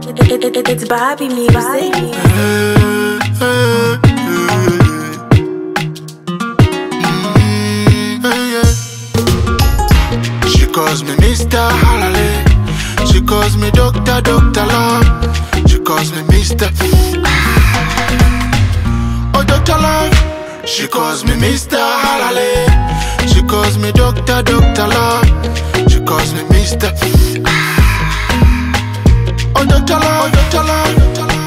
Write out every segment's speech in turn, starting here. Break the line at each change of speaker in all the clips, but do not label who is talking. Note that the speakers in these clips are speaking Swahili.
It, it, it, it's Bobby music.
She calls me Mr. Halale. She calls me Doctor, Doctor Love. She calls me Mr. Oh, Doctor Love. She calls me Mr. Halale. She calls me Doctor, Doctor Love. She calls me Mr. Oh, Doctor Love, Doctor Love, Doctor Love.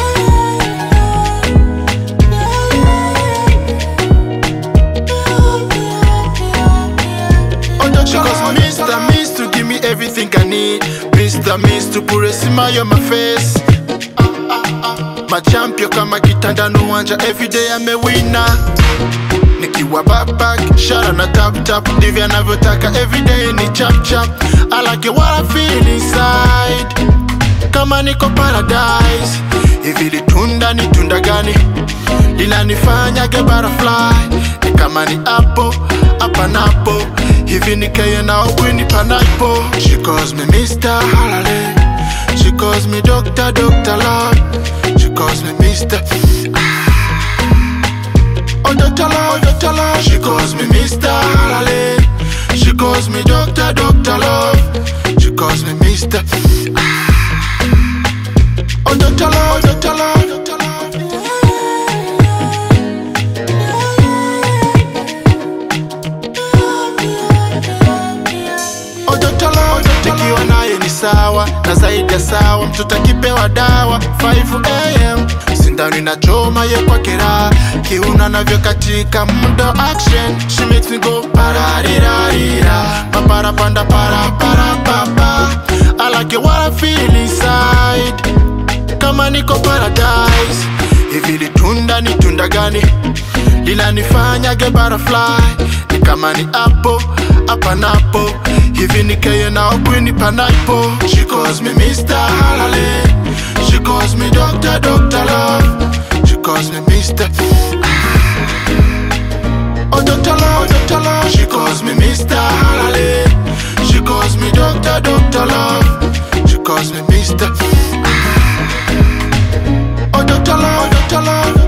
Oh, Doctor She calls me Mr. Means to give me everything I need. Mr. Means to put a smile on my face. Machampion kama kitanda no wanja everyday I'm a winner. Nikiwa backpack, shara na tap tap, ndivyo anavyotaka everyday ni chap chap. I like it what I feel inside, kama niko paradise. Hivi litunda ni tunda gani linanifanya ge butterfly? Ni kama ni apple hapa napo, hivi nikeye na ubwini panapo. She calls me Mr. Halale, she calls me Doctor Doctor Love, she calls me Mr. Oh, Dr. Love, Dr. Love. She calls me Mr. Halale. She calls me Doctor, Doctor Love. She calls me Mr. Oh, Dr. Love, Dr. Love, Dr. Love. Oh, Dr. Love, Dr. Love. Nikiwa naye ni sawa na zaidi ya sawa, mtoto akipewa dawa 5 am sindano inachoma ye kwa kera kiuna navyo katika muda wa action she makes me go pararirarira papara panda para para papa I like it what I feel inside kama niko paradise hivi litunda ni tunda gani linanifanya ge butterfly ni kama ni apple hapa napo hivi nikeye na ubwini panapo she calls me Mr. Halale she calls me Doctor Doctor Love she calls me Mr. Oh Doctor Love Doctor Love she calls me Mr. Halale she calls me Doctor Doctor Love she calls me Mr. Oh Doctor Love Doctor Love